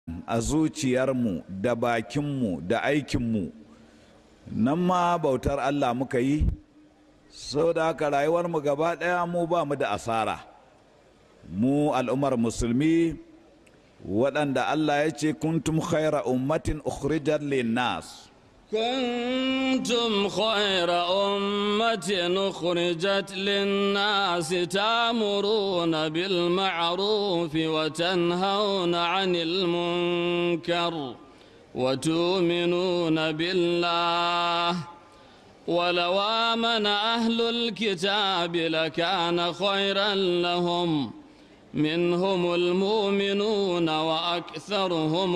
a zuciyarmu da bakinmu da aikinmu nan ma bautar Allah muka yi sau da haka rayuwarmu gaba ɗaya mu ba mu da asara mu al'ummar musulmi waɗanda Allah ya ce kuntum khaira ummatin ukhrijat linnas كنتم خير أمة أخرجت للناس تأمرون بالمعروف وتنهون عن المنكر وتؤمنون بالله ولو آمن أهل الكتاب لكان خيرا لهم منهم المؤمنون وأكثرهم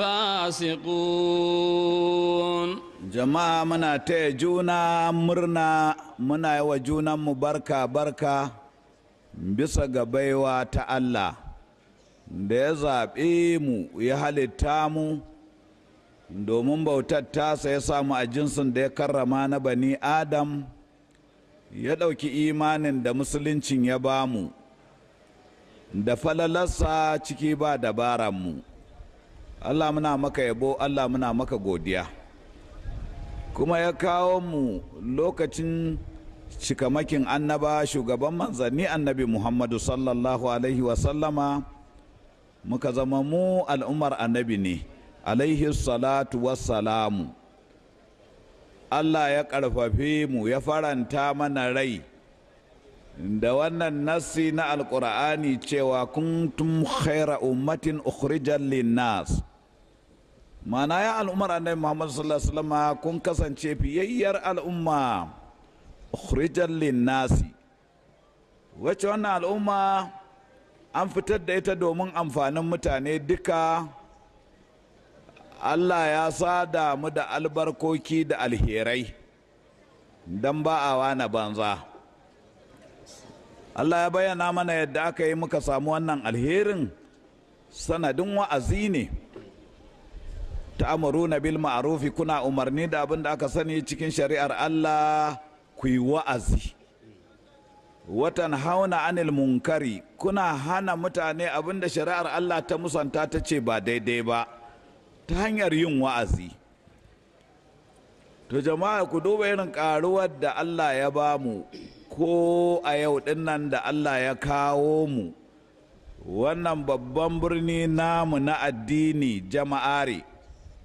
الفاسقون jama'a muna taya juna murna muna yi wa junanmu barka barka bisa ga baiwa ta Allah da ya zaɓe mu ya halitta mu domin bautar tasa ya samu a jinsin da ya karrama na bani adam ya ɗauki imanin da musuluncin ya bamu da falalarsa ciki ba dabaranmu Allah muna maka yabo Allah muna maka godiya kuma ya kawo mu lokacin cikamakin annaba shugaban manzanni annabi muhammadu sallallahu alaihi wasallama muka zama mu al'ummar annabi ne alaihi salatu wassalamu Allah ya ƙarfafe mu ya faranta mana rai da wannan nassi na alƙur'ani cewa kuntum khaira ummatin ukhrijal linnas mana ya al'ummar annabi muhammad sallallahu alaihi wasallam kun kasance fiyayyar al'umma ukhrijal linnasi wacce wannan al'umma an fitar da ita domin amfanin mutane duka Allah ya sada mu da albarkoki da alherai don ba a wana banza Allah ya bayyana mana yadda aka yi muka samu wannan alherin sanadin wa'azi ne ta'amuruna bil ma'rufi kuna umarni da abin da aka sani cikin shari'ar Allah ku yi wa'azi watan hauna anil munkari kuna hana mutane abin da shari'ar Allah ta musanta ta ce ba daidai ba ta hanyar yin wa'azi to jama'a ku duba irin karuwar da Allah ya ba mu ko a yau dinnan da Allah ya kawo mu wannan babban birni namu na addini jama'are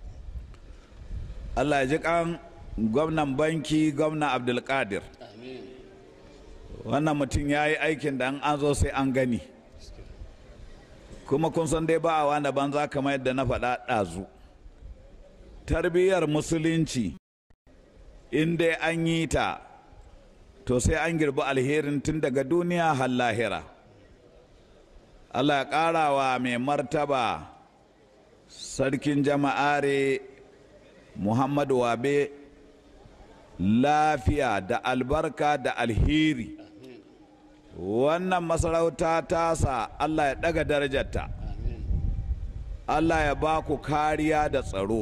Allah ya ji kan gwamnan banki gwamnan abdulkadir wannan mutum ya yi aikin da an zo sai an gani kuma kun san dai ba a wani banza kamar yadda na faɗa ɗazu tarbiyyar musulunci in dai an yi ta to sai an girbi alherin tun daga duniya har lahira Allah ya ƙara wa mai martaba sarkin jama'are Muhammadu Wabe lafiya da albarka da alheri wannan masarauta tasa Allah ya ɗaga darajarta Allah ya ba ku kariya da tsaro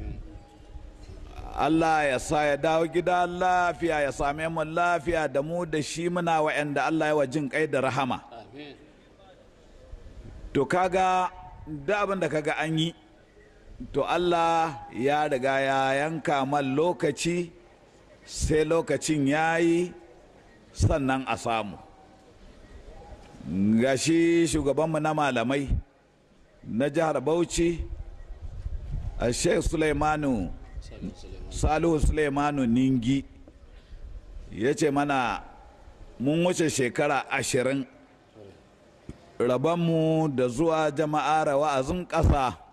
Allah ya sa ya dawo gida lafiya ya same mu lafiya da mu da shi muna wa'anda Allah ya wa jin kai da rahama to kaga da abin da kaga an yi to Allah ya riga ya yanka man lokaci sai lokacin ya yi sannan a samu gashi shugabanmu na malamai na jihar bauchi a sheikh suleimanu salihu suleimanu ningi ya ce mana mun wuce shekara ashirin rabonmu da zuwa jama'ar wa'azin ƙasa